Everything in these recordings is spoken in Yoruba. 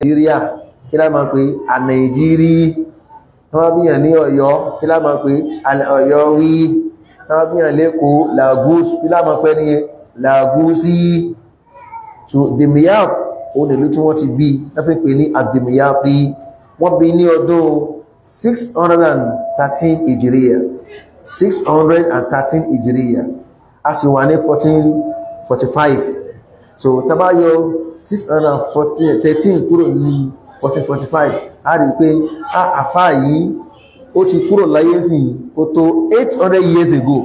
nàìjíríà kí lá máa pè ànàìjírí wọ́n bí yàn ní ọ̀yọ́ kí lá máa pè ọ̀yọ́ wí wọ́n bí yàn lẹ́kọ̀ọ́ lagos kí lá máa pè ní lagosi so demiyap òun ìlú tí wọ́n ti bí lọ́fí pè ní àdèmíyàpí wọ́n bí ní ọdún 613 ìjìríyà 613 ìjìríyà a sì wà ní 1445 so tabayọ 613 kúrò ní 1445 a rí pé a àfá yìí ó ti kúrò láyé sí ó tó 800 years ago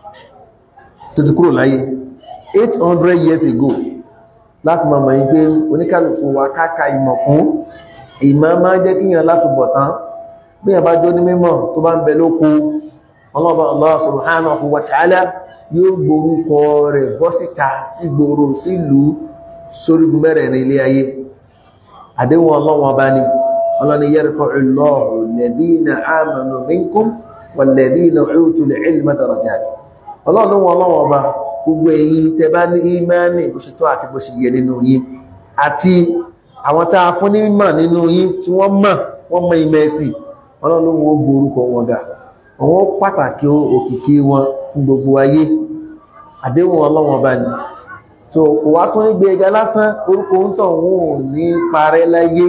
tó ti kúrò láyé 800 years ago láti máa mọ̀ yí pé oníkàlùkù wa káàkà ìmọ̀ fún ìmọ̀ máa jẹ́ kíyàn láti bọ̀ tán bí i bá jọ ní mímọ̀ tó bá ń bẹ lóko ọlọ́bà Allah subhanahu wa ta'ala yóò gborúkọ rẹ̀ bọ́ síta sí gbòòrò sílùú sórígun mẹ́rẹ̀ ní ilé ayé àdéhùn ọlọ́wọ́n bá ní ọlọ́ni yarfa'u Allahu alladhina amanu minkum walladhina utul ilma darajat ọlọ́run ọlọ́wọ́n bá gbogbo èyí tẹ bá ní ìmánì bó ṣe tó àti bó ṣe yẹ nínú yín àti àwọn tá a fún ní mímọ̀ nínú yín tí wọ́n mọ̀ wọ́n mọ̀ ìmọ̀ ẹ̀sìn ọlọ́run ó gbórúkọ wọn ga àwọn pàtàkì òkìkí wọn fún gbogbo ayé àdéhùn ọlọ́wọ́n bá ní so kò wá tún gbé ẹja lásán orúkọ ń tàn wọn ò ní parẹ́ láyé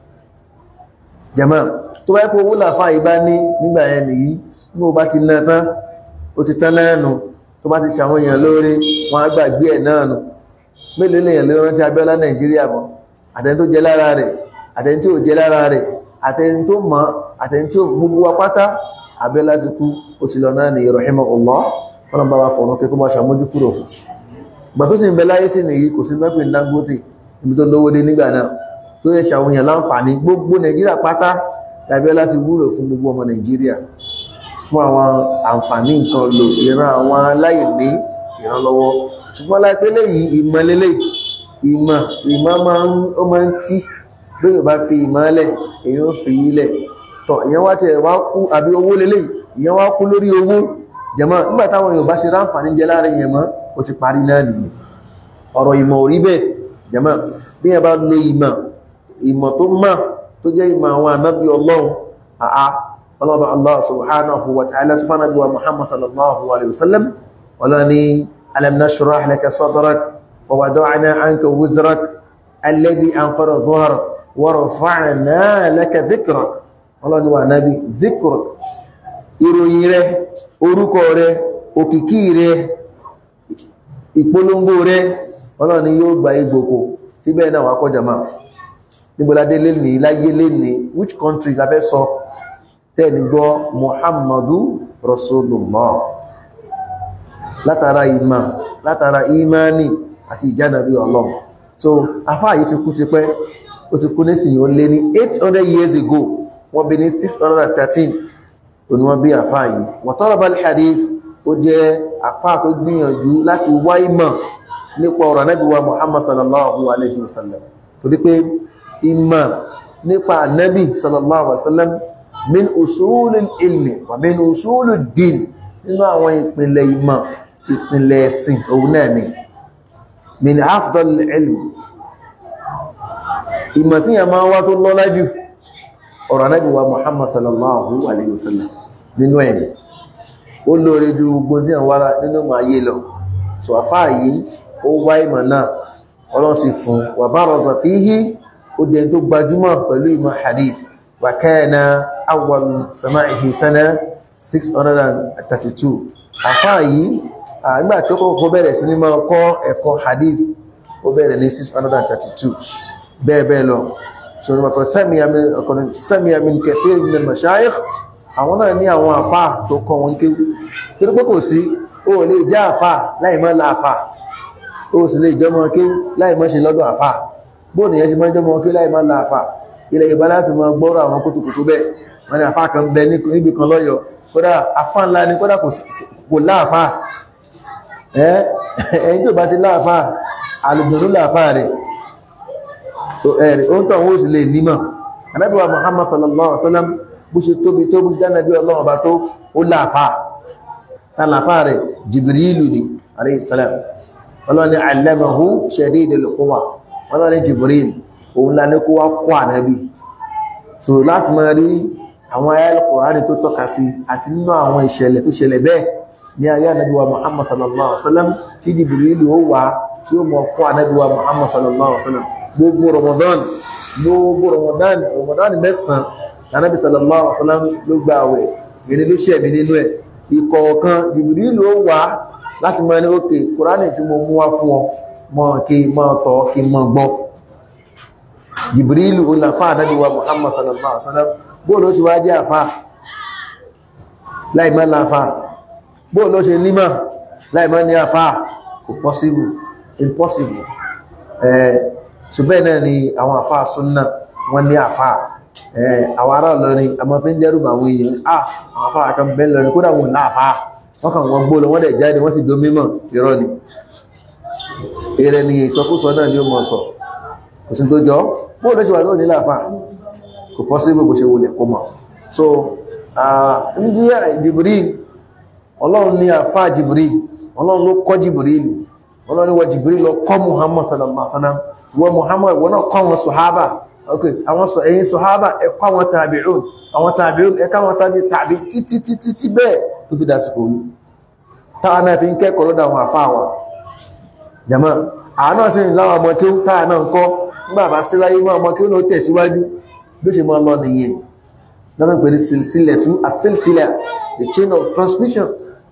jàmá tó bá yẹ kó owó làfà yìí bá ní nígbà yẹn nìyí bí mo bá ti ná tán ó ti tán náà nù tó bá ti ṣàwọn èèyàn lóore wọn á gbàgbé ẹ̀ náà nù mélòó lèèyàn lè rántí Abíọ́lá Nàìjíríà mọ́ àtẹni tó jẹ lára rẹ̀ àtẹni tí ò jẹ lára rẹ̀ àtẹni tó mọ̀ àtẹni tí ó gbogbo wa pátá Abíọ́lá ti kú ó ti lọ náà ní rahimahullah wọn bá wa fọ̀nà pé kó máa ṣàmójú kúrò fún gbà tó sì ń bẹ láyé sí nìyí kò sí náà pé Dangote ibi tó lówó dé nígbà náà tó yẹ ṣàwọn èèyàn láǹfààní gbogbo Nàìjíríà pátá Abíọ́lá ti wúlò fún gbogbo ọmọ Nàìjíríà fún àwọn àǹfààní nǹkan lò ìran àwọn aláìní ìrànlọ́wọ́ ṣùgbọ́n láìpẹ́ lẹ́yìn ìmọ̀ lélẹ̀ ìmọ̀ ìmọ̀ máa ń tí bí yóò bá fi ìmọ̀ lẹ̀ èyí ó fi ilẹ̀ tọ̀ ìyẹn wá tẹ̀ wá kú àbí owó lélẹ̀ ìyẹn wá kú lórí owó jẹ̀mọ́ nígbà táwọn Yorùbá ti ráǹfààní jẹ láàrin yẹn mọ́ ó ti parí náà nìyẹn ọ̀rọ̀ ìmọ̀ ò rí bẹ́ẹ̀ jẹ̀mọ́ bí yẹn bá lo ìmọ̀ ìmọ̀ tó mọ̀ tó jẹ́ ìmọ̀ àwọn ànábì Ọlọ́run àá ọlọ́ba Allah subhanahu wa ta'ala sufana biwa Muhammad sallallahu alaihi wasallam wala ni alam nashrah laka sadrak wa wada'na anka wizrak alladhi anqara dhahrak wa rafa'na laka dhikrak wala ni wa nabi dhikrak ìròyìn rẹ̀ orúkọ rẹ̀ òkìkí rẹ̀ ìpolongo rẹ̀ wala ni yóò gba igbòkò síbẹ̀ náà wà kọjá máa níboládé lè ní láyé lè ní which country la fẹ́ sọ tẹ́ni gbọ́ muhammadu rasulullah látara ìmá látara imani àti ìjánàbí ọlọ́run so afá yìí ti kú ti pẹ́ ó ti kú nísìnyí ó lé ní 800 years ago wọ́n bí ní 613 òní wọ́n bí afá yìí wọ́n talaba al-hadith ó jẹ́ afá tó gbìyànjú láti wá ìmọ̀ nípa ọ̀rọ̀ Ànábì wa muhammad sallallahu alaihi wasallam torí pé ìmọ̀ nípa Ànábì sallallahu alaihi wasallam min usulul ilmi wa min usulul din nínú àwọn ìpìnlẹ̀ ìmọ̀ ìpìnlẹ̀ ẹ̀sìn òun náà ni min afdal ilmi ìmọ̀ tí a máa wá tó lọ́lá jù ọ̀rọ̀ Ànábì wa Muhammad sallallahu alayhi wa sallam nínú ẹni ó lóore ju gbogbo tí a wára nínú ma yé lọ so afá yìí ó wá ìmọ̀ náà ọlọ́run sì fún wa baraza fihi ó dẹ̀ tó gbajúmọ̀ pẹ̀lú ìmọ̀ hadith wa kana awwal sama'ihi sana 632 àfáà yìí àgbà tí ó kọ́kọ́ bẹ̀rẹ̀ sí ní máa kọ́ ẹ̀kọ́ hadith ó bẹ̀rẹ̀ ní 632 bẹ́ẹ̀ bẹ́ẹ̀ lọ so ní ọkọ̀ sami'a min kathir min al-mashayikh àwọn náà ní àwọn àfáà tó kọ́ wọn kéwú tí ó pẹ́kọ̀ sí ó lè jẹ́ àfáà láì mọ́ láàfáà ó sì lè jọmọ kéwú láì mọ́ ṣe lọ́dọ̀ àfáà bóòdù yẹn ṣe mọ́ jọmọ kéwú láì mọ́ láàfáà ilẹ̀ Yorùbá láti mọ gbọ́rọ̀ àwọn kótókótó bẹ́ẹ̀ wọ́n ní àfáà kan bẹ níbi kan lọ́yọ̀ kódà afá ńlá ni kódà kò láàfáà ẹ̀yìn tí ó bá ti láàfáà alùgbòrò láàfáà rẹ̀ ẹ̀rẹ̀ oún tàn ó sì lè nímọ̀ Ànábì wa Muhammad sallallahu alaihi wasallam bó ṣe tóbi tó bó ṣe jánàbí Ọlọ́run bá tó ó láàfáà ta láàfáà rẹ̀ Jibrilu ni alayhi salam ọlọ́ni allamahu shadidul quwa ọlọ́ni Jibril òun la ní kó wá kọ́ ànábì so láti máa rí àwọn ayé Al-Qur'ani tó tọ́ka sí àti nínú àwọn ìṣẹ̀lẹ̀ tó ṣẹlẹ̀ bẹ́ẹ̀ ní ayé ànábì wa Muhammad sallallahu alaihi wasallam tí Jibrilu ó wà tí ó mọ̀ kọ́ ànábì wa Muhammad sallallahu alaihi wasallam gbogbo Ramadan gbogbo Ramadan Ramadan mẹ́sàn-án ànábì sallallahu alaihi wasallam ló gba àwẹ̀ gẹ̀rẹ́ ló ṣẹ̀mí nínú ẹ̀ ìkọ̀ọ̀kan Jibrilu ó wà láti mọ́ ní òkè Kùránì tí mo mú wá fún ọ mọ́ kí mọ́ tọ́ kí mọ́ gbọ́ Jibrilu ó làfá ànábì wa Muhammad sallallahu alaihi wasallam bóòlù ó sì wá jẹ́ àfá láìmọ́ láfá bóòlù ó ṣe nímọ̀ láìmọ́ ní àfá kò possible impossible ẹ̀ ṣùgbẹ́ náà ni àwọn àfá súnnà wọ́n ní àfá àwọn ará Ìlọrin a máa fi ń dẹ́rù àwọn èèyàn ah àwọn afá kan bẹ́ lọrin kódà wọn láàfá wọ́n kàn wọ́n gbóòlò wọ́n dẹ̀ jáde wọ́n sì dó mímọ̀ irọ́ ni èrè ni ìsọkúsọ náà ni ó mọ̀ sọ kò sí tó jọ bóò ló ṣe wà tó ní láàfá kò pọ́ sí gbogbo ṣe wọlé kó mọ̀ so ń jí Jibril ọlọ́run ní àfá Jibril ọlọ́run ló kọ́ Jibril ọlọ́run ní wọ Jibril lọ kọ́ Muhammad sallallahu alaihi wasallam wọ Muhammad wọ́n náà kọ́ wọn sọ̀hábà ok àwọn sọ ẹ̀yin sọ̀hábà ẹ̀kọ́ àwọn tàbíùn àwọn tàbíùn ẹ̀kọ́ àwọn tàbí tàbí títí títí tí bẹ́ẹ̀ tó fi dásìkò yìí táwọn náà fi ń kẹ́kọ̀ọ́ lọ́dọ̀ àwọn àfáà wa jàmọ́ àánà sí láwọn ọmọ kí ó táà náà ń kọ́ nígbà bá sí láyé mọ́ ọmọ kí ó lọ tẹ̀síwájú bí ó ṣe mọ́ lọ nìyẹn lọ́nà pẹ̀lú sílẹ̀ tún àsílsílẹ̀ the chain of transmission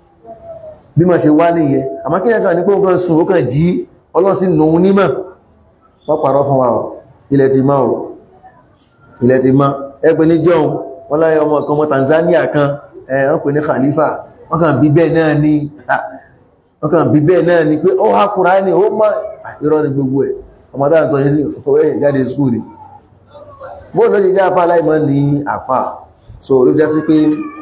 bí ma ṣe wá nìyẹn àmọ́ kí ẹ̀kan ní pé ó kàn sùn ó kàn jí ọlọ́sí lòun nímọ̀ wọ́n parọ́ fún wa o ilẹ̀ ti máa o ilẹ̀ ti máa ẹgbẹ́ ní jọun wọ́n láyé ọmọ kan ọmọ Tanzania kan ẹ̀ wọ́n pè ní Khalifa wọ́n kàn bí bẹ́ẹ̀ náà ní wọ́n kàn bí bẹ́ẹ̀ náà ní pé ó há Kùránì ó má irọ́ ni gbogbo ẹ̀ ọmọ dáa sọ yẹ́ sí ọ̀wẹ́ jáde skúl ni bóòlù ló ṣe jẹ́ afá láìmọ́ ní àfá so ló jẹ́ sí pé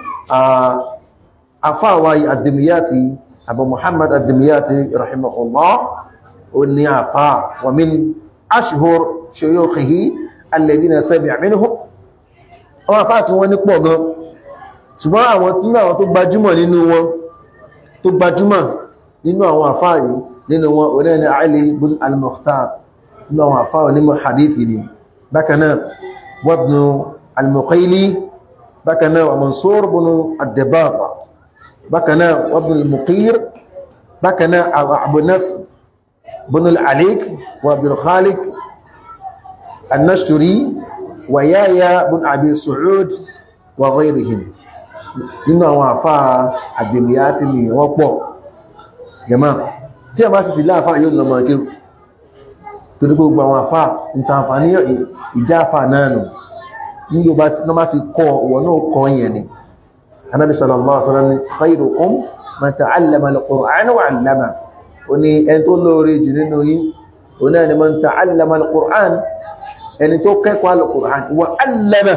afá wa Ad-Dimyati Abu Muhammad Ad-Dimyati rahimahullah ó ní àfá wa min ashhur shuyukhihi alladhina sami'a minhum àwọn àfá tí wọ́n ní pọ̀ gan ṣùgbọ́n àwọn tí àwọn tó gbajúmọ̀ nínú wọn tó gbajúmọ̀ nínú àwọn àfá yìí nínú wọn oní ẹni Ali bin al-Mukhtar nínú àwọn àfá onímọ̀ hadithi ni bákanáà wabnu al-Muqayli bákanáà wa Mansur bin ad-Dabagh bákanáà wabnu al-Muqir bákanáà Abu Nasr bin al-Alik wa Abdul Khaliq النشتري ويايا بن أبي سعود وغيرهم nínú àwọn àfáà àdèmìyàtì ni wọ́n pọ̀ gẹ̀má tí a bá sì ti láàfáà yóò lọ mọ̀ kí torí gbogbo àwọn àfáà ìtànfàní ìjà àfáà náà nù ní yóò bá ti kọ́ wọ́n náà kọ́ yẹn ni anábi sallallahu alaihi wasallam khairukum man ta'allama al-Qur'ana wa 'allama ó ní ẹni tó lóore jù nínú yín ó náà ni man ta'allama al-Qur'an ẹni tó kẹ́kọ̀ọ́ al-Qur'an wa 'allama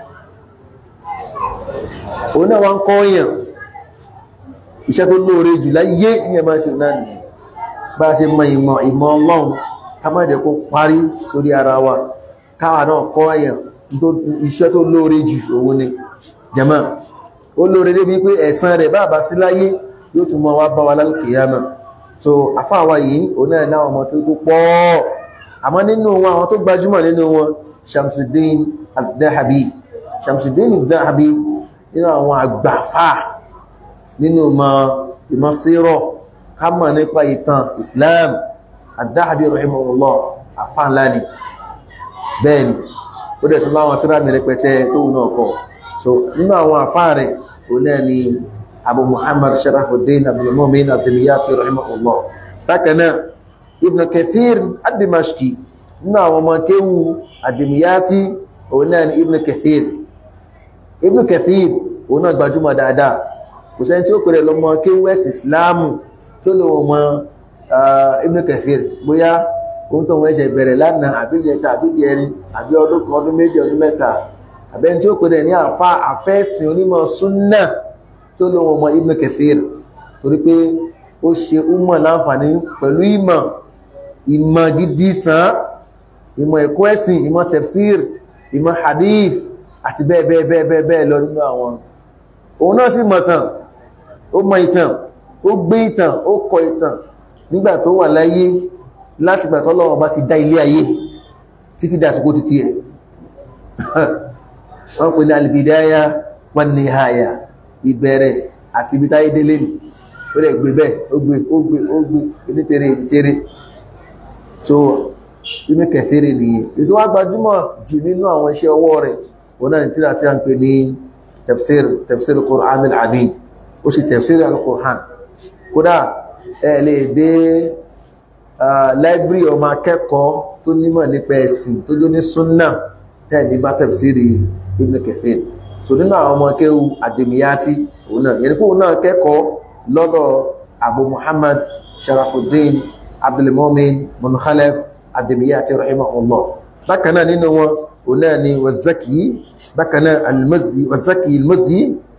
òun náà wọ́n kọ́ èèyàn iṣẹ́ tó lóore jù láyé tí yẹn máa ṣe náà nìyẹn bá ṣe mọ ìmọ̀ ìmọ̀ ọlọ́run ká má jẹ́ kó parí sórí ara wa káwa náà kọ́ èèyàn iṣẹ́ tó lóore jù òun ni jàmá ó lóore débi pé ẹ̀san rẹ̀ bá bá sí láyé yóò tún mọ́ wá bá wa lálùkìyàmà so afáwa yìí òun náà náà ọmọ tó tó pọ̀ àmọ́ nínú wọn àwọn tó gbajúmọ̀ nínú wọn Shamsuddin al-Dhahabi Shamsuddin al-Dhahabi nínú àwọn àgbàfà nínú ìmọ̀ sírọ̀ ká mọ̀ nípa ìtàn Islam ad-Dhahabi rahimahullah àfáànlá ni bẹ́ẹ̀ni ó dẹ̀ tún láwọn síra ní rẹpẹtẹ tó wù náà kọ so nínú àwọn àfáà rẹ̀ ó náà ni Abu Muhammad Sharafuddin Abdul Mu'min ad-Dimyati rahimahullah bákan náà Ibn Kathir ad-Dimashqi nínú àwọn ọmọ kéwù ad-Dimyati ó náà ni Ibn Kathir Ibn Kathir òun náà gbajúmọ̀ dáadáa kò sẹ́ni tí ó pèrè lọ́mọ kí west islamu tó lè wọ́n mọ Ibn Kathir bóyá òun tó wọ́n ṣe bẹ̀rẹ̀ lánàá àbí jẹta àbí jẹrin àbí ọdún kan ọdún méjì ọdún mẹ́ta àbẹ́ni tí ó pèrè ní àfa àfẹ́sìn onímọ̀ súnnà tó lè wọ́n mọ Ibn Kathir torí pé ó ṣe umar láǹfààní pẹ̀lú ìmọ̀ ìmọ̀ gidi sàn ìmọ̀ ẹ̀kọ́ ẹ̀sìn ìmọ̀ tafsir ìmọ̀ hadith àti bẹ́ẹ̀ bẹ́ẹ̀ bẹ́ẹ̀ bẹ́ẹ̀ bẹ́ẹ̀ lọ nínú àwọn òun náà sì mọ̀tàn ó mọ ìtàn ó gbé ìtàn ó kọ ìtàn nígbà tó wà láyé láti gbà tọ́lọ́wọ́ bá ti dá ilé ayé títí dàsìkò títí ẹ̀ wọ́n pè ní al-bidaya wan nihaya ìbẹ̀rẹ̀ àti ibi táyé délé nì ó rẹ̀ gbé bẹ́ẹ̀ ó gbé ó gbé ó gbé onítẹ̀rẹ̀ ìdítẹ̀rẹ̀ so inú kẹsẹ̀rẹ̀ nìyẹn ètò wá gbajúmọ̀ jù nínú àwọn iṣẹ́ ọwọ́ rẹ̀ òun náà ní tíra tí a ń pè ní tafsir tafsir Qur'an al-Azim ó sì tafsir al-Qur'an kódà ẹ lè dé library ọmọ akẹ́kọ̀ọ́ tó nímọ̀ nípa ẹ̀sìn tó jó ní súnnà tẹ́ẹ̀dì bá tafsiri Ibn Kathir so nínú àwọn ọmọ akẹ́wù àdèmíyàtì òun náà yẹni pé òun náà kẹ́kọ̀ọ́ lọ́dọ̀ Abu Muhammad Sharafuddin Abdulmumin bin Khalaf àdèmíyàtì rahimahullah bákan náà nínú wọn òun náà ni wazaki bákan náà al-Mazzi wazaki al-Mazzi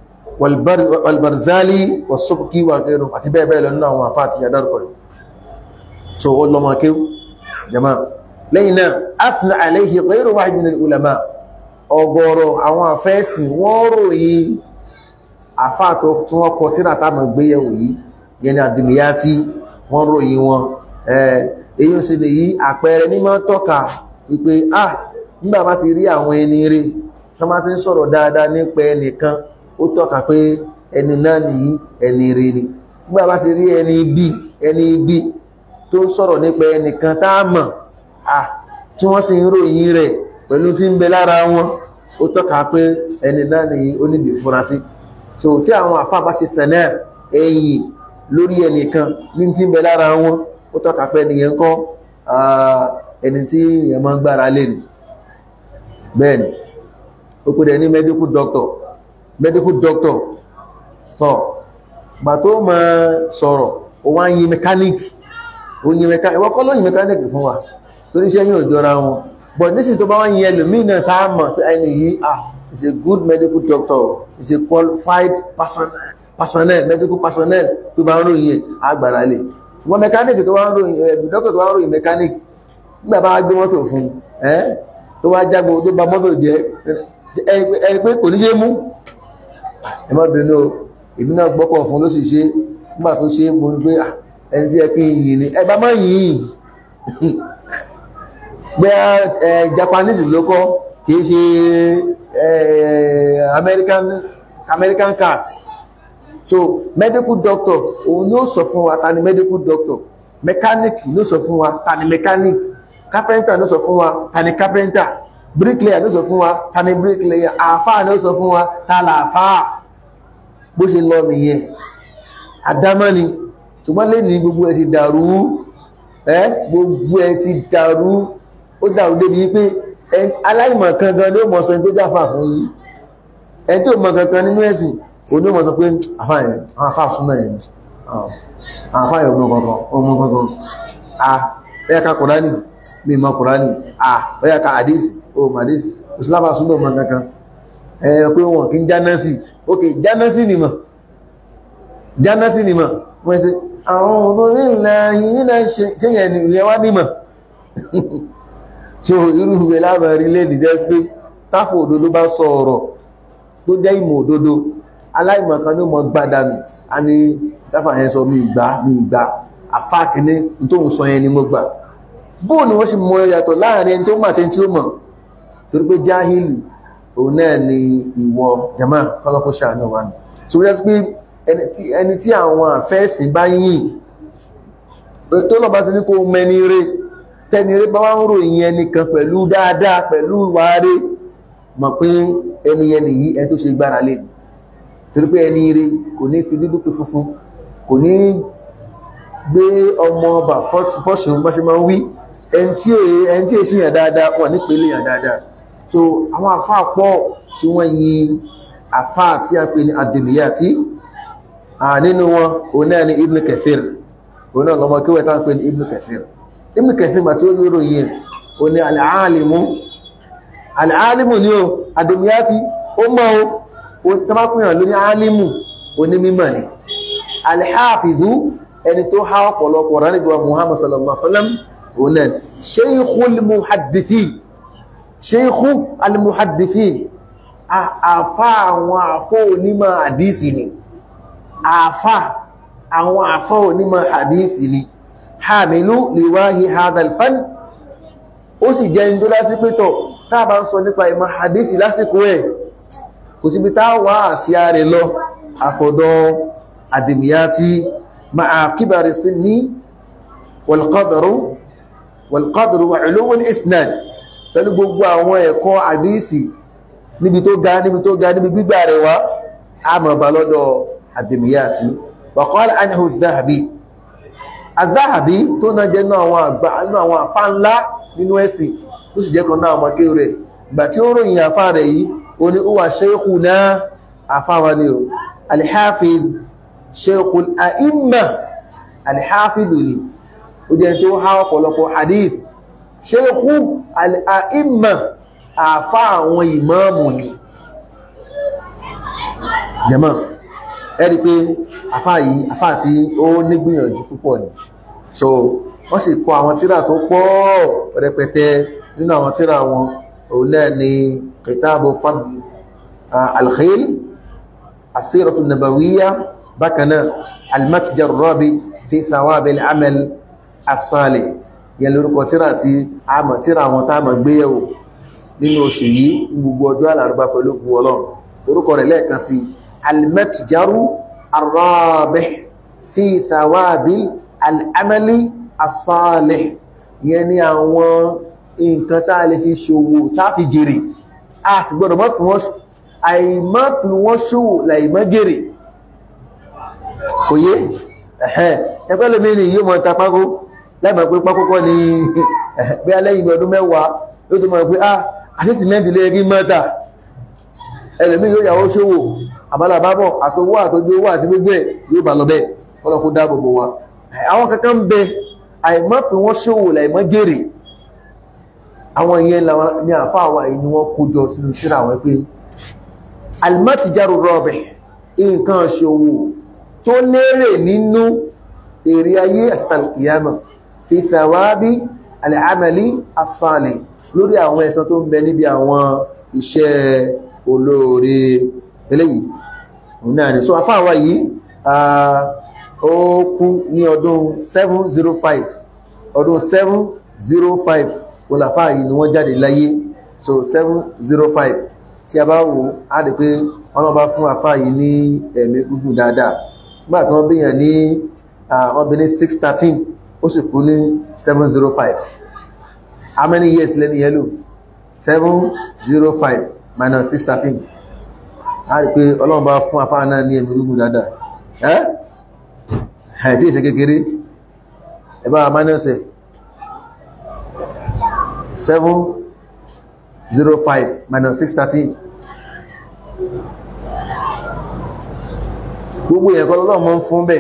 walbarzali wasubki wa gairu àti bẹ́ẹ̀ bẹ́ẹ̀ lọ nínú àwọn àfáà àti yàdárkọ̀ yìí so ó lọ́mọ kéw jama lẹ́yìn náà afna alayhi ghayru wahid min al-ulama ọgọ́rọ̀ àwọn afẹ́sìn wọ́n ròyìn àfáàtọ̀ tí wọ́n kọ tíra tá mọ̀ gbéyẹ̀wò yìí yẹni àdìmíyàtí wọ́n ròyìn wọn èyí sì lè yí àpẹẹrẹ ní máa tọ́ka wípé ah nígbà bá ti rí àwọn ẹni rí tó má ti ń sọ̀rọ̀ dáadáa nípa ẹnìkan ó tọ́ka pé ẹni náà nìyí ẹni rí ni nígbà bá ti rí ẹni bí ẹni bí tó ń sọ̀rọ̀ nípa ẹnìkan tá a mọ̀ ah tí wọ́n sì ń ròyìn rẹ̀ pẹ̀lú tí ń bẹ lára wọn ó tọ́ka pé ẹni náà nìyí ó níbi ìfurasí so tí àwọn àfáà bá ṣe tẹ̀lé ẹ̀yìn lórí ẹnìkan ní tí ń bẹ lára wọn ó tọ́ka pé ẹnìyẹn kọ́ ẹni tí èèyàn máa ń gbára lé ni bẹ́ẹ̀ ni ó pè dẹ̀ ní medical doctor medical doctor tọ́ gbà tó máa sọ̀rọ̀ ó wá ń yin mechanic ó yin mechanic ìwọ́n kọ́ ló yin mechanic fún wa torí iṣẹ́ yóò jọra wọn but nísìnyí tó bá wá yin ẹlòmíì náà tá a mọ̀ pé ẹni yìí ah is a good medical doctor is a qualified personnel personnel medical personnel tó bá ń ròyìn ẹ̀ àgbàrá lè ṣùgbọ́n mechanic tó bá ń ròyìn ẹ̀ doctor tó bá ń ròyìn mechanic nígbà bá gbé mọ́tò fún ẹ́ tó wá jágbó tó bá mọ́tò jẹ́ ẹ pé kò ní ṣe mú ẹ má bínú èmi náà gbọ́kọ̀ fún ló sì ṣe nígbà tó ṣe mo ní pé ẹni tí ẹ kí n yìn ni ẹ bá má yìn pé Japanese ló kọ́ kìí ṣe American American cars so medical doctor òun yóò sọ fún wa ta ni medical doctor mechanic ló sọ fún wa ta ni mechanic carpenter ló sọ fún wa ta ni carpenter bricklayer ló sọ fún wa ta ni bricklayer àáfàá ló sọ fún wa ta là àáfàá bó ṣe lọ nìyẹn àdámọ́ ni ṣùgbọ́n lè ní gbogbo ẹ̀ ti dàrú ẹ́ gbogbo ẹ̀ ti dàrú ó dàrú débi pé aláìmọ̀ kankan ló mọ̀ sọ ẹni tó jáfà fún yín ẹni tó mọ̀ kankan nínú ẹ̀sìn òní mọ̀ sọ pé àfáàyàn àwọn afáà súnmọ̀ ẹ̀ àfáàyàn ọmọ kankan ọmọ kankan a ẹ̀yà ká kùránì mi mọ̀ kùránì a ẹ̀yà ká àdísì o mọ̀ àdísì ìsìlámà súnmọ̀ mọ̀ kankan ẹ̀ pé wọn kí ń jánásì ok jánásì ni mọ̀ jánásì ni mọ̀ wọ́n ṣe àwọn ọmọ nílẹ̀ yìí nílẹ̀ ṣe yẹn ni ìyẹn wá nímọ̀ so irú ìwé lábẹ̀rí lẹ́dì jẹ́ pé táfò òdodo bá sọ ọ̀rọ̀ tó jẹ́ ìmọ̀ òdodo aláìmọ̀kan ló mọ̀ gbádànù a ní dáfà yẹn sọ mi ìgbà mi ìgbà àfáàkíní tó ń sọ yẹn ni mo gbà bóò ni wọ́n sì mọ yàtọ̀ láàrin ẹni tó mọ̀ àti tí ó mọ̀ torí pé jáhìlì òun náà ni ìwọ jama kọ́lọ́kọ́ ṣàánú wa nù so wọ́n jẹ́ pé ẹni tí àwọn àfẹ́sìn bá yìn tó lọ́ba ti ní kó mẹ́ni rẹ̀ tẹni rẹ̀ bá wá ń ròyìn ẹnìkan pẹ̀lú dáadáa pẹ̀lú wàárẹ̀ mọ̀ pé ẹni yẹn nìyí ẹni tó ṣe gbára lé torí pé ẹni rẹ̀ kò ní fi dúdú pé funfun kò ní gbé ọmọ ọba fọ́ṣùn bá ṣe máa ń wí ẹni tí èsì yàn dáadáa wọ́n ní pèlè yàn dáadáa so àwọn àfáà pọ̀ tí wọ́n yin àfáà tí a pè ní àdèmíyàtí nínú wọn òun náà ni Ibn Kathir òun náà lọmọ kíwẹ̀ tá ń pè ní Ibn Kathir Ibn Kathir ma tí ó yóò ròyìn o ní al'alimu al'alimu ni o àdèmíyàtí ó mọ́ o tàbákùnyàn ló ní alimu oní mímọ̀ ni alhafizu ẹni tó há ọ̀pọ̀lọpọ̀ rán níbi wa Muhammad sallallahu alaihi wasallam òun náà sheikhul muhaddithin sheikhu al-muhaddithin àfá àwọn àfọ́ onímọ̀ àdísì ni àfá àwọn àfọ́ onímọ̀ àdísì ni hamilu liwahi hadal fan ó sì jẹ́ ní tó lásí pétọ̀ táà bá ń sọ nípa ìmọ̀ hadisi lásìkò ẹ̀ kò síbi tá wà àsíá rẹ̀ lọ àfọ̀dọ̀ àdìmíyàtì ma'a kíbàrì sí ní wal-qadru wal-qadru wa ulumul isnad pẹ̀lú gbogbo àwọn ẹ̀kọ́ hadisi níbi tó ga níbi tó ga níbi gbígbà rẹ̀ wá àmọ̀bà lọ́dọ̀ àdìmíyàtì wa qala anhu adh-dhahabi adh-dhahabi tó náà jẹ́ náà àwọn àfá ńlá nínú ẹ̀sìn tó sì jẹ́ kan náà ọmọ kí rẹ̀ ìgbà tí ó ròyìn àfá rẹ̀ yìí ó ní ó wà shaykhuna àfá wa ní o al-hafiz shaykhul a'imma al-hafiz ni ó jẹ́ tó há ọ̀pọ̀lọpọ̀ hadith shaykhu al-a'imma àfá àwọn ìmáàmù ni jẹ́mọ́ ẹ̀rí pé àfá yìí àfá tí ó nígbìyànjú púpọ̀ ni so wọ́n sì kọ àwọn tírà tó pọ̀ rẹpẹtẹ nínú àwọn tírà wọn òun náà ni kìtàbù fadl alkhil asíratu nabawiyya bákanáà almatjar rabi fi thawabi al'amal as-salih yẹn lórúkọ tírà tí a mọ̀ tírà wọn tá mọ̀ gbéyẹ̀wò nínú oṣù yìí gbogbo ọjọ́ alárúbá pẹ̀lú ogun ọlọ́run lórúkọ rẹ̀ lẹ́ẹ̀kan sí almatjaru arrabi fi thawabi al'amali asálẹ̀ yẹn ni àwọn nǹkan tá a lè fi ṣòwò tá fi jèrè a sì gbọ́dọ̀ mọ́ fi wọ́n àìmọ́ fi wọ́n ṣòwò láìmọ́ jèrè kò yé ẹ̀hẹ́n ẹgbẹ́ lómi ni yóò mọ̀ ta pákó láìmọ̀ pé pákókọ́ ni bí alẹ́yìn ọdún mẹ́wàá yóò tó mọ̀ pé ah àti sìmẹ́ntì lè rí mọ́ta ẹlòmí yóò yàwó ṣòwò àbálàbábọ̀ àtọwọ́ àtọjú owó àti gbogbo ẹ̀ yóò bá lọ bẹ́ẹ̀ kọ́lọ́kú dáàbò bò wa àwọn kankan ń bẹ àìmọ́ fi wọ́n ṣòwò láìmọ́ jèrè àwọn ìyẹn ní àfáàwà yìí ni wọ́n kójọ sínú síra wọn pé almatijaru rọ́bẹ̀ nǹkan ṣòwò tó lérè nínú èrè ayé àti tàlùkìyàmà fi thawabi al'amali as-salih lórí àwọn ẹ̀san tó ń bẹ níbi àwọn iṣẹ́ olóore eléyìí náà ni so àfáàwà yìí ó kú ní ọdún 705 ọdún 705 olàfáà yìí ni wọ́n jáde láyé so 705 tí a bá wò á rí pé wọ́n bá fún àfáà yìí ní ẹ̀mí gúgùn dáadáa nígbà tí wọ́n bíyàn ní wọ́n bí ní 613 ó sì kú ní 705 how many years lẹ́ni yẹ́lò 705 minus 613 á rí pé ọlọ́run bá fún àfáà náà ní ẹ̀mí gúgùn dáadáa ẹ́ àìtí ìṣẹ́ kékeré ẹbá amánẹ́ọ̀sẹ̀ 705 minus 613 gbogbo ẹ̀kọ́ lọ́lọ́ mọ́ fún bẹ́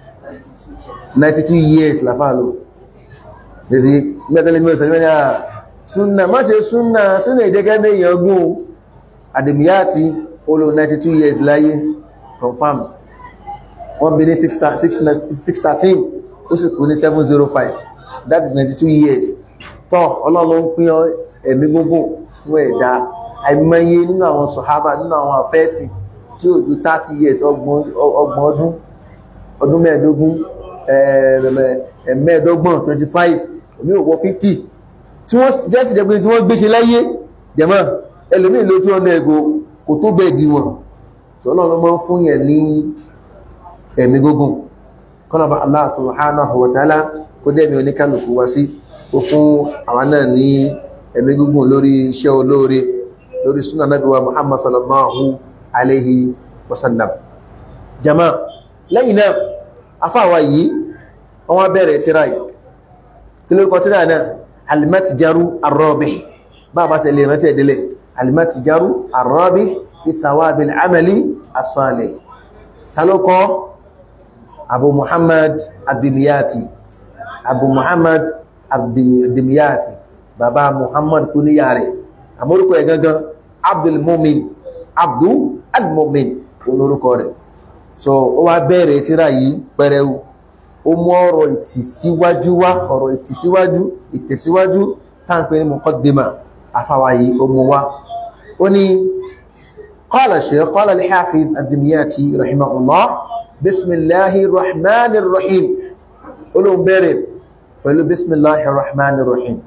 92 years láfàálò lẹ́sí mẹ́tẹ́lẹ́ mẹ́sàn mẹ́rin àà súnnà má ṣe súnnà súnnà ìdẹ́gẹ́ mẹ́yàn gún àdèmíyàtí olò 92 years láyé confirm wọ́n bí ní 613 ó sì kú ní 705 that is 92 years tọ́ ọlọ́run ń pín ẹ̀mí gbogbo fún ẹ̀dá àìmọye nínú àwọn sọ̀hábà nínú àwọn àfẹ́ẹ̀sì tí ó ju 30 years ọgbọ̀n ọdún ọdún mẹ́ẹ̀dógún mẹ́ẹ̀dọ́gbọ̀n 25 omi ò wọ 50 tí wọ́n jẹ́ sí jẹ́ pé tí wọ́n gbéṣe láyé jẹ́mọ́ ẹlòmí ló 200 ẹgbò kò tó bẹ́ẹ̀ di wọn ọlọ́run mọ́ fún yẹn ní ẹ̀mí gógùn kọ́nàbà Allah subhanahu wa ta'ala kó dẹ̀mí oníkálùkù wá sí ó fún àwọn náà ní ẹ̀mí gógùn lórí iṣẹ́ olóore lórí súnà nábì wa Muhammad sallallahu alaihi wasallam jama lẹ́yìn náà afáwà yìí wọ́n bẹ̀rẹ̀ tíra yìí kí ló kọ tíra náà alimatijaru arrabih bàbá tẹ̀lé rántí ẹ̀dẹ́lẹ̀ alimatijaru arrabih fi thawabil amali as-salih salókọ́ abu muhammad abdimiyati abu muhammad abdimiyati bàbá muhammad kúníyà rẹ̀ àmórúkọ ẹ̀ gangan abdulmumin abdu almumin olórúkọ rẹ̀ so ó wá bẹ̀rẹ̀ tíra yìí pẹrẹu ó mú ọ̀rọ̀ ìtìsíwájú wá ọ̀rọ̀ ìtìsíwájú ìtẹ̀síwájú táǹpẹ́ ní muqaddima afáwa yìí ó mú wá ó ní qala shaykh qala al-hafiz ad-dimyati rahimahullah bismillahir rahmanir rahim olóhun bẹ̀rẹ̀ pẹ̀lú bismillahir rahmanir rahim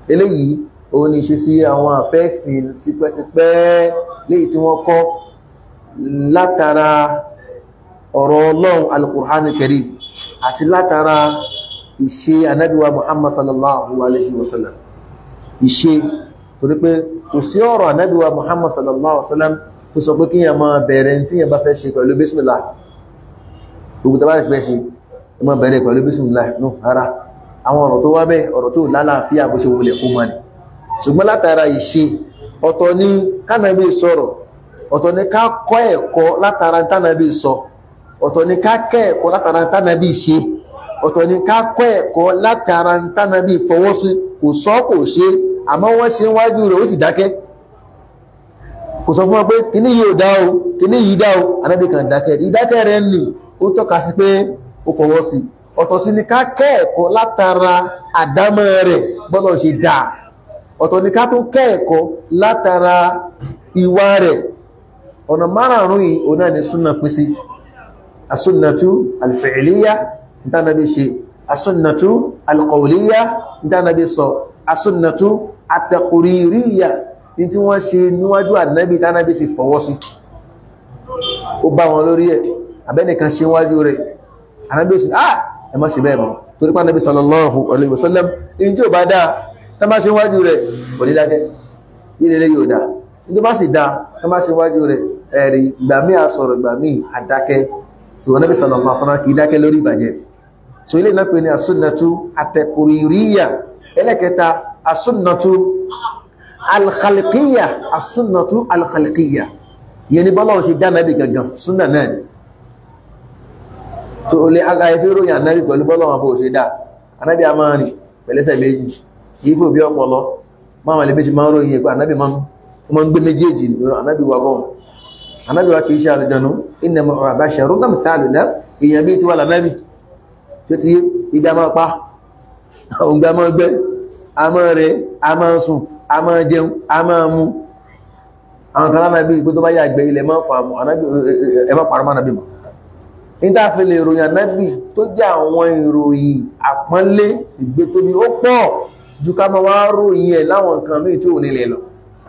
eléyìí òun ni ṣe sí àwọn àfẹ́sìn tipẹ́tipẹ́ léyìí tí wọ́n kọ́ látara ọ̀rọ̀ ọlọ́run al-Qur'an al-Karim àti látara ìṣe anábíwa Muhammad sallallahu alaihi wasallam ìṣe torí pé kò sí ọ̀rọ̀ anábíwa Muhammad sallallahu alaihi wasallam tó sọ pé kíyàn máa bẹ̀rẹ̀ tí yàn bá fẹ́ ṣe pẹ̀lú bismillah gbogbo tàbá fẹ́ ṣe ẹ máa bẹ̀rẹ̀ pẹ̀lú bismillah nù ara àwọn ọ̀rọ̀ tó wá bẹ́ ọ̀rọ̀ tó lálàáfíà bó ṣe wulẹ̀ kó mọ́ ni ṣùgbọ́n látara ìṣe ọ̀tọ̀ ni kánàbí sọ̀rọ̀ ọ̀tọ̀ ni ká kọ́ ẹ̀kọ́ látara tánàbí sọ ọ̀tọ̀ ni ká kẹ́ ẹ̀kọ́ látara tánàbí ṣe ọ̀tọ̀ ni ká kọ́ ẹ̀kọ́ látara tánàbí fọwọ́ sí kò sọ kò ṣe àmọ́ wọ́n ṣe wájú rẹ̀ ó sì dákẹ́ kò sọ fún wọn pé kíní yìí ò dá o kíní yìí dá o anábì kan dákẹ́ ìdákẹ́ rẹ̀ nì ó tọ́ka sí pé ó fọwọ́ sí ọ̀tọ̀ sí ni ká kẹ́ ẹ̀kọ́ látara àdámọ́ rẹ̀ bọ́lọ̀ ṣe dáa ọ̀tọ̀ ni ká tún kẹ́ ẹ̀kọ́ látara ìwà rẹ̀ ọ̀nà márààrún yìí o náà ni súnà pín sí asúnnàtú alfi'liya ìtànàbí ṣe asúnnàtú alqawliya ìtànàbí sọ asúnnàtú ataqririya ní tí wọ́n ṣe níwájú ànábì ìtànàbí sì fọwọ́ sí ó bá wọn lórí ẹ̀ abẹ́nìkan ṣe wájú rẹ̀ ànábì sì ah ẹ má ṣe bẹ́ẹ̀ mọ́ torí pànábì sallallahu alaihi wasallam in tí ò bá dáa tá má ṣe wájú rẹ̀ kò ní dákẹ́ ilé yóò dáa ní tó bá sì dáa tá má ṣe wájú rẹ̀ ẹ̀rí ìgbà míì àsọ̀rọ̀ ìgbà míì àdákẹ́ ṣùgbọ́n Nábì sallallahu alaihi wasallam kìí dákẹ́ lórí ìbàjẹ́ so ilé náà pè ní asúnnàtú àtẹ̀kùrìríyà ẹlẹ́kẹta asúnnàtú alkhalqiyya asúnnàtú alkhalqiyya yẹni bọ́lá ṣe dá Nábì gangan súnnà náà ni so olè agaye fi ròyìn Ànábì pẹ̀lú bọ́lá wọn bó ṣe dá Ànábì a máa rìn pẹ̀lẹ́sẹ̀ méjì kìí fò bí ọpọlọ máa lè méjì máa ń ròyìn ẹ̀pẹ́ Ànábì máa ń gbé méjèèjì Ànábì wà fún Ànábì wa kìí ṣe àlùjànnú innama huwa basharun amthaluna èèyàn bí ti wà lànàbì tó ti ìgbà máa pa òǹgbà máa gbẹ́ a máa rẹ̀ a máa sùn a máa jẹun a máa mú àwọn kan lánàbí ìgbé tó bá yà gbẹ ilẹ̀ máa fà mú ẹ má parọ́ mánàbí mọ́ ìdáfẹ́lẹ̀ ìròyìn ànábì tó jẹ́ àwọn ìròyìn àpọ́nlé ìgbé tóbi ó pọ̀ ju ká máa wá ròyìn ẹ̀ láwọn nǹkan míì tí ò nílẹ̀ lọ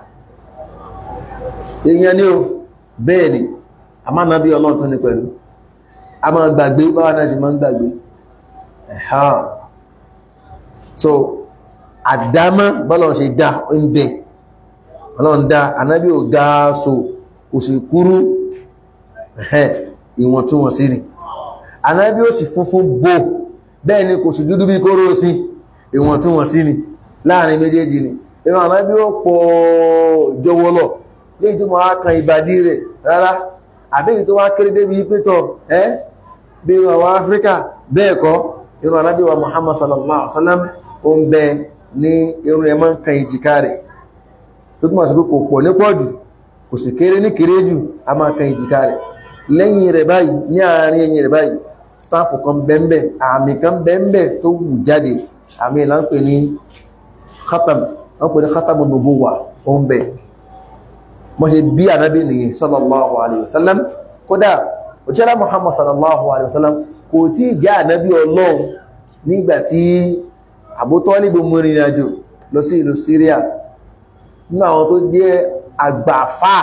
èèyàn ni ó bẹ́ẹ̀ ni a máa nábí ọlọ́run tó ní pẹ̀lú a máa gbàgbé báwa náà ṣe máa ń gbàgbé ẹ̀há so àdámọ́ bọ́lọ̀ ṣe dá ń bẹ ọlọ́run dá anábí ò ga so kò sì kúrú ẹ̀hẹ́ ìwọ̀ntúnwọ̀nsí ni anábí ò sì funfun bò bẹ́ẹ̀ ni kò sì dúdú bí kóró sí ìwọ̀ntúnwọ̀nsí ni láàrin méjèèjì ni ìran anábí ò pọ̀ jọwọ́lọ̀ léyìí tó máa kan ìbàdí rẹ̀ rárá àbẹ́yìí tó wá kéré débi pẹ́tọ̀ ẹ́ bí i àwọn Áfíríkà bẹ́ẹ̀ kọ́ irun anábí wa Muhammad sallallahu alaihi wasallam ó ń bẹ ní irun ẹmọ́ ń kan ìjìká rẹ̀ tó túnmọ̀ sí pé kò pọ̀ ní pọ̀jù kò sì kéré ní kéré jù a máa kan ìjìká rẹ̀ lẹ́yìn rẹ̀ báyìí ní àárín ẹ̀yìn rẹ̀ báyìí stáàpù kan bẹ́ẹ̀bẹ́ àmì kan bẹ́ẹ̀bẹ́ tó wù jáde àmì ìlà ń pè ní khatam ń pè ní khatamu nubuwa ó ń bẹ mo ṣe bí ànábì nìyí sallallahu alaihi wasallam kódà òṣèlá Muhammad sallallahu alaihi wasallam kò tí jẹ́ ànábì ọlọ́run nígbàtí Abu Talib mú ìrìn àjò lọ sí ìlú Syria nínú àwọn tó jẹ́ àgbàfà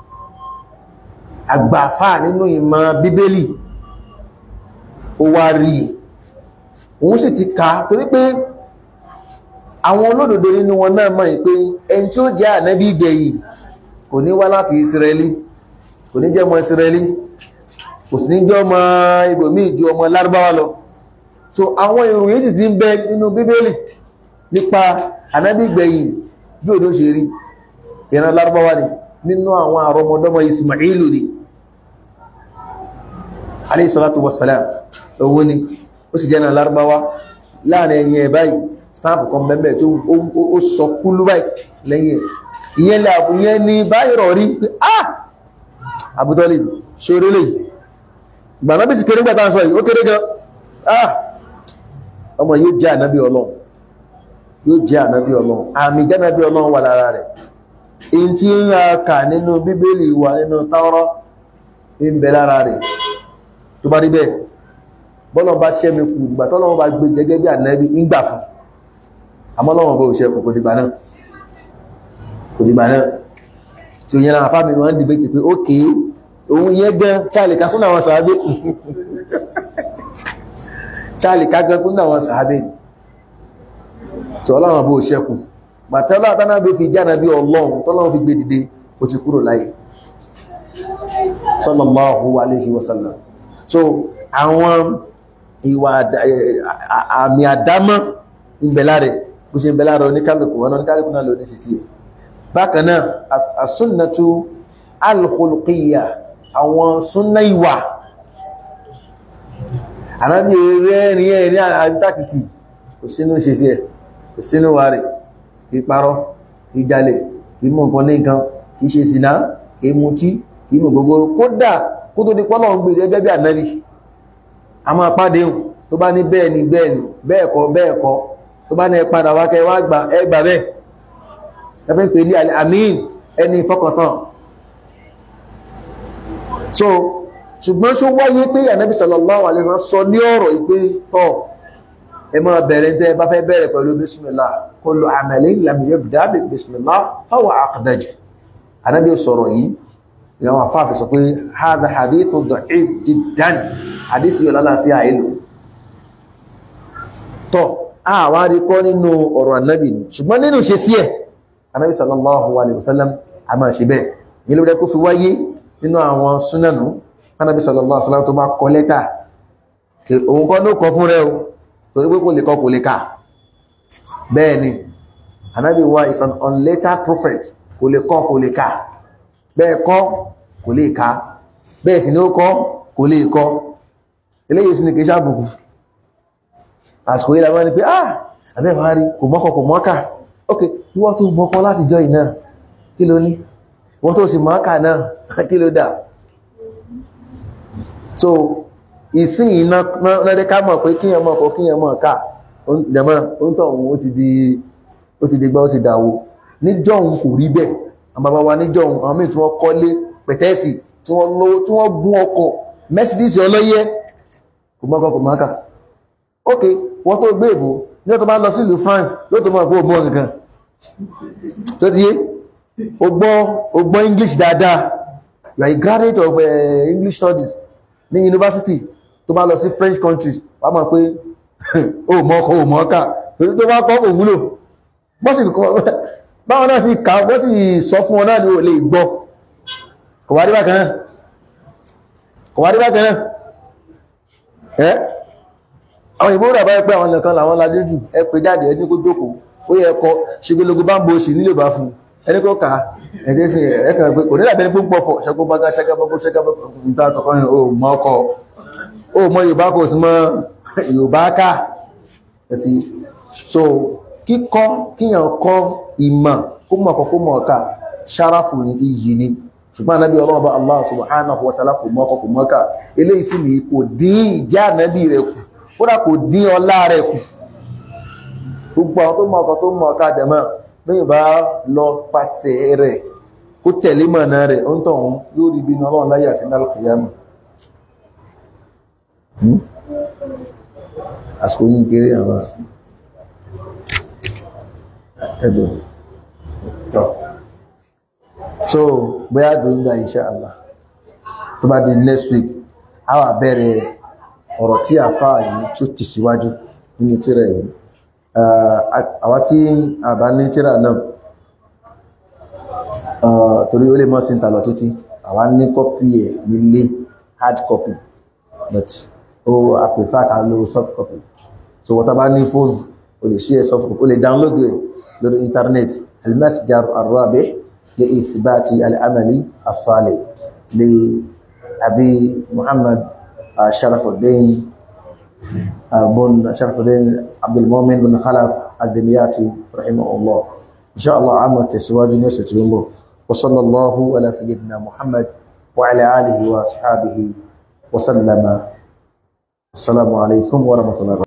àgbàfà nínú ìmọ̀ bíbélì ó wá rí òun sì ti ká torí pé àwọn olódodo nínú wọn náà mọ̀ pé ẹni tí ó jẹ́ ànábì ìgbẹ̀yìn kò ní wá láti Israeli kò ní jẹ́ ọmọ Israeli kò sí ní jẹ́ ọmọ ibòmí ìjú ọmọ lárúbáwá lọ so àwọn ìròyìn sì ti ń bẹ nínú bíbélì nípa ànábì gbẹ̀yìn bí òdó ṣe rí ìran lárúbáwá ni nínú àwọn àrọmọdọ́mọ Ismailu ni alayhi salatu wassalam owó ni ó sì jẹ́ náà lárúbáwá láàrin ẹ̀yìn ẹ̀ báyìí stamp kan bẹ́ẹ̀ tó ó sọ kúlú báyìí lẹ́yìn ẹ̀ ìyẹn làbù yẹn ni báyìí rọ̀ rí pé ah Abu Talib ṣoré lè gbàmọ́ bí sì kéré gbàtà sọ yìí ó kéré gan ah ọmọ yóò jẹ́ ànábí ọlọ́run yóò jẹ́ ànábí ọlọ́run àmì jẹ́nàbí ọlọ́run wà lára rẹ̀ in tí ń ya kà nínú bíbélì wà nínú Tàórà ń bẹ lára rẹ̀ tó bá rí bẹ́ẹ̀ bọ́lọ̀ bá ṣẹ́mi kù ìgbà tọ́lọ́run bá gbé gẹ́gẹ́ bí ànábí ń gbà fún àmọ́ lọ́wọ́ bó ṣe kò dìgbà náà kò dìgbà náà tí ó yẹn láwọn afámi wọn dìbò ti pé ókè òun yẹn gan charlie ká fún àwọn sàábé charlie ká gan fún àwọn sàábé tí ọlọ́wọ́ bó ṣe kù bàtẹ́lá àtànàbí fi jáde bí ọlọ́run tọ́lọ́run fi gbé dìde ó ti kúrò láyé sallallahu alayhi wa sallam so àwọn ìwà àmì àdámọ́ ìbẹ̀lá rẹ̀ bó ṣe ìbẹ̀lá rẹ̀ oníkálùkù wọn oníkálùkù náà ló ní títí ẹ̀ bákan náà as-sunnatu al-khuluqiyya àwọn súnnà ìwà ànábì rẹ́rin ẹ̀ ní àríntàkìtì kò sínú ṣe sí ẹ̀ kò sínú wà rẹ̀ ìparọ́ ìjalè ìmọ̀ nǹkan ní nǹkan kìí ṣe sínà ìmútí ìmọ̀ gbogbo kódà kó tó di pọ́lọ̀ ń gbèrè gẹ́gẹ́ bí ànábì a máa pàdé hùn tó bá ní bẹ́ẹ̀ ni bẹ́ẹ̀ ni bẹ́ẹ̀ kọ́ bẹ́ẹ̀ kọ́ tó bá ní ẹ padà wá kẹ́ wá gbà ẹ gbà bẹ́ẹ̀ ẹ fẹ́ pè ní àmín ẹni fọkàntán so ṣùgbọ́n ṣó wáyé pé ànábì sallallahu alaihi wasallam sọ ní ọ̀rọ̀ ìpé tọ́ ẹ máa bẹ̀rẹ̀ tẹ́ bá fẹ́ bẹ̀rẹ̀ pẹ̀lú bismillah kullu amalin lam yabda bi bismillah fahuwa aqdaj ànábì sọ̀rọ̀ yìí ìyàwó àfáàfẹ́ sọ pé hadha hadithu da'if jiddan hadith yóò lálàáfíà ìlú tọ́ àwárí kọ́ nínú ọ̀rọ̀ ànábì ni ṣùgbọ́n nínú ṣe sí ẹ̀ ànábì sallallahu alaihi wasallam a máa ṣe bẹ́ẹ̀ yìí ló rẹ́ kó fi wáyé nínú àwọn súnánù ànábì sallallahu alaihi wasallam tó bá kọ lẹ́tà òun kọ́ ló kọ fún rẹ o torí pé kò lè kọ kò lè kà bẹ́ẹ̀ ni ànábì wa is an unlettered prophet kò lè kọ kò lè kà bẹ́ẹ̀ kọ́ kò lè ká bẹ́ẹ̀ sì ní ó kọ́ kò lè kọ́ eléyìí sí ní kìí ṣàbùkù àsìkò yìí lábá ní pé ah àbẹ́ máa rí kò mọ́kọ̀ kò mọ́kà ok ìwọ́n tó mọ́kọ́ láti jọ ìná kí ló ní wọ́n tó sì mọ́kà náà kí ló dà so ìsìn iná lọ́dẹ́ ká mọ̀ pé kíyàn mọ̀ kọ́ kíyàn mọ̀ ká jẹ̀mọ́ oúntọ̀ òun ó ti di ó ti di gbá ó ti dàwó níjọ́ òun kò rí bẹ́ẹ̀ àbàbà wa níjọ́ ohun àwọn míì tí wọ́n kọ́lé pẹ̀tẹ́ẹ̀sì tí wọ́n lówó tí wọ́n gún ọkọ̀ Mercedes ọlọ́yẹ́ kò mọ́kọ̀ kò mọ́kà ok wọ́n tó gbé ìbò ní ọ̀tọ́ bá lọ sí ìlú France ló tó mọ̀ pé ó mọ́ kankan tó ti yé o gbọ́ o gbọ́ English dáadáa you are a graduate of uh, English studies ní university tó bá lọ sí French countries wà á mọ̀ pé ó mọ́kọ̀ ó mọ́kà torí tó bá kọ́ kò wúlò bọ́sì kọ́ báwọn náà sì ká wọ́n sì sọ fún wọn náà ní o lè gbọ́ kò wá rí bákan náà kò wá rí bákan náà ẹ́ àwọn ìbò rà báyẹ̀ pé àwọn nìkan làwọn ládé jù ẹ pé jáde ẹni kó jókòó ó yẹ ẹkọ ṣegologo bá ń bo òsì nílé bá fún ẹni kó kà ẹ̀dẹ́ sí ẹ̀kàn pé kò nílà bẹni púpọ̀ fọ̀ ṣẹ́gbó bá gá ṣẹ́gbó ṣẹ́gbó níta kọ̀kọ́ yẹn ó mọ ọkọ̀ ó mọ Yorùbá kò sí mọ Yorùbá ká ẹ̀tì so kíkọ́ kíyàn kọ́ ìmọ̀ kó mọ̀ kọ́ kó mọ̀ ọ̀ká ṣáráfù iyì ni ṣùgbọ́n anábí ọlọ́ọ̀bá Allah subhanahu wa ta'ala kò mọ́ ọkọ̀ kò mọ́ ọ̀ká eléyìí sì ni kò dín ìjẹ́ ànábì rẹ̀ kù kódà kò dín ọlá rẹ̀ kù gbogbo àwọn tó mọ̀ ọkọ̀ tó mọ̀ ọ̀ká dẹ̀mọ́ bẹ́ẹ̀ bá lọ pàṣẹ rẹ̀ kó tẹ̀lé mọ̀nà rẹ̀ ó ń tọ̀ wọn yóò rí ibi ọlọ́run láyé àti nálùkìyàmù àsìkò yìí kéré àwọn ẹ̀dùn tọ́ so bóyá dùnga insha Allah tó bá di next week a wà bẹ̀rẹ̀ ọ̀rọ̀ tí a fà yìí tó ti síwájú nínú tírà yìí àwa tí a bá ní tírà náà torí ó lè mọ́ sí ìtàlọ̀ títí àwa ní kọ́pì ẹ̀ nílé hard copy but ó a prefer ká lo soft copy so wọ́n tá bá ní fóònù o lè share soft copy o lè download ẹ̀ lórí internet المتجر الرابح لإثبات العمل الصالح لأبي محمد شرف الدين بن شرف الدين عبد المؤمن بن خلف الدمياطي رحمه الله إن شاء الله عام تسواج نسوة الله وصلى الله على سيدنا محمد وعلى آله وأصحابه وسلم السلام عليكم ورحمة الله